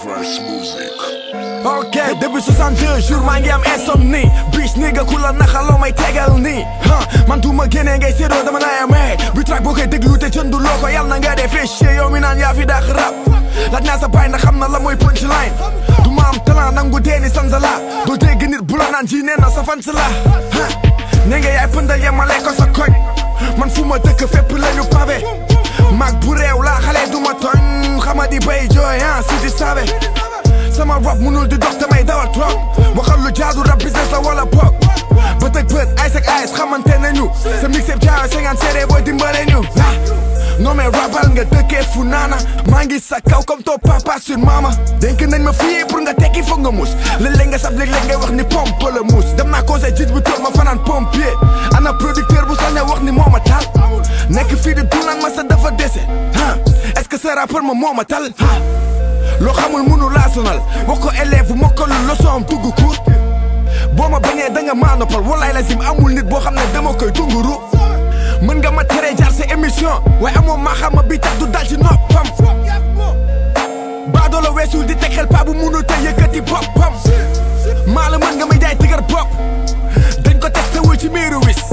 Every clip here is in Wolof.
Fresh music. ok depuis 62 jours maa ngi am insomnie bis ni nga ku la naxaloo may tegal nii ah man du ma génnee ngay séddoo dama naa amee bi track boo koy déglu te jëndu loo ko yàlla na nga dee fichier yow mi naan yaa fi dàq rap laaj naa sa baay na xam na la mooy punchline du ma am talent nangu deeni sanzala doo dégg nit bu la naan ji nee na sa fans la ah ne nga yaay pëndal yemale ko sa koñ man fu ma dëkk fépp lañu pavé mag bu réew laa xale du ma tooñ xama di bay jooy ah si di sabe sama rap munul di dox damay dawal trop waxal lu jaadu rap business la wala pop bët ak bët ice ak ice xamante nañu sa mixtape jaayo 50 seede booy dimbale ñu ah non mais rabal nga dëkkee fu naana maa ngi sa kaw comme ton papa sur mama dénk nañ ma fii pour nga tekki foog nga mus léeg-léeg nga saf léeg-léeg ngay wax ni pompe la mus dem naa conseil jiit bu toog ma fanaan pompier ana producteur bu sañ a wax ni moo ma tal nekk fii di dunaan ma sa dafa dese ah est-ce que sa rappeur ma moo ma tal ah loo xamul munu laa sonal wax ko élève bu mokkalu leçon am dugg cour boo ma bañee da nga maa noppal walaay la sim amul nit boo xam ne dama koy dunguru mën nga ma tere jaar sa émission waaye amoo maa xam ma bi tax du dal ci noppam baadoo la weesul di teg xel paa bu munu te yëkkati boppam maa la mën nga may jaay tigar bopp dañ ko testé wul ci miiru wis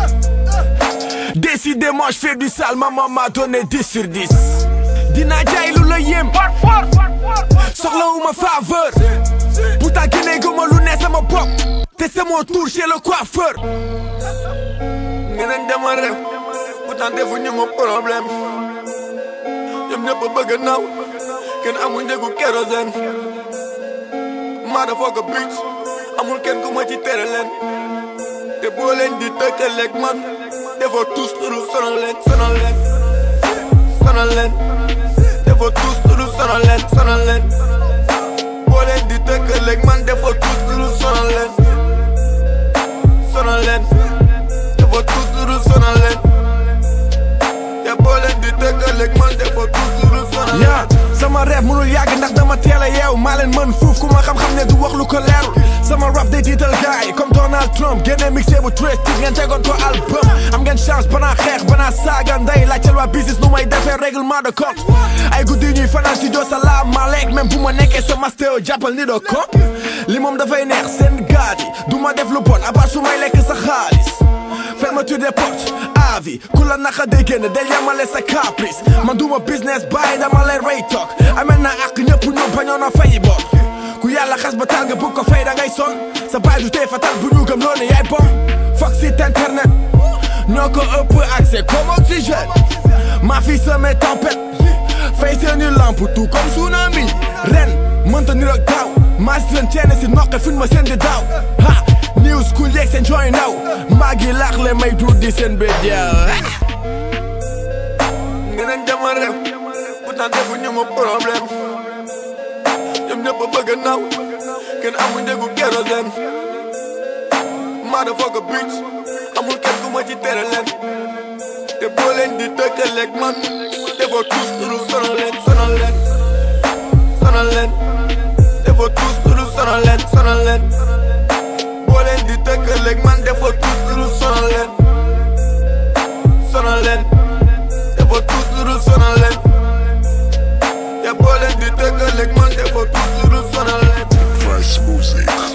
décidément je fais du sale maman m'a donné 10 sur 10 dinaa jaay lu la yéem soxlawuma faveur pourtant génnee guma lu ne sama bopp te c'est mon tour chez le coiffeur ngeneen dama ref pourtant defuñu ma problème ñoom ñëpp a bëgg naw kenn amul njëgu kérosène maa dafa ko bic amul kenn ku ma ci tere leen te boo leen di tëkkaleeg man defoo tous lu sonal leen sonal leen sonal leen defoo tous lu sonal leen sonal leen boo leen di tëkkaleeg man defoo tous lu sonal leen sonal leen defoo tous lu sonal leen te boo leen di tëkkaleeg man defoo tous lu sonal leen yaa sama rap mënul yàgg ndax dama teel a yeew maa leen mën fuuf ku ma xam-xam ne du wax lu ko leerul sama rap day tiital gaay comme Donald Trump génne mixé bu twist tig ngeen tegoon ko album am ngeen chance banaa xeex banaa saaga nday laajteel waa business nu may defee règlement de compte ay guddi ñuy fanaan si joo salaamaaleyk même bu ma nekkee sa mastéo jàppal ni doo ko li moom dafay neex seen gaat yi du ma def lu bon à part su may lekk sa xaalis fermeture des portes avis ku la naxa day génn del yamale sa caprice man duma business bàyyi dama lay rey toog amel naa ak ñëpp ñoom bañoon a fayi bor ku yàlla xas ba taal nga bëgg ko fay da ngay son sa baay du tey fatal bu ñu gëm loolu yaay bom foog site internet ñoo ko ëpp accès comme oxygène maa fi semé tempête fay seeni lampe tout comme tsunami ren mënta ni rek daaw maa si leen ceene si noqe fin ma seen di daaw ha new school yeeg seen joy naw maa ngi laax le may tuut di seen bét ngeneen dama ref pourtant defuñu ma problème ñoom ñëpp a bëgg naw kenn amul njëgu kérosène maa dafa ko bic amul kenn ku ma ci tere leen te boo leen di tëkkaleeg man defoo tous lu sonal leen sonal leen sonal leen defoo tous lu sonal leen sonal leen boo leen di tëkkaleeg man defoo tous lu sonal leen sonal leen defoo tous lu sonal leen te boo leen di tëkkaleeg man defoo tous lu sonal leen Fresh music.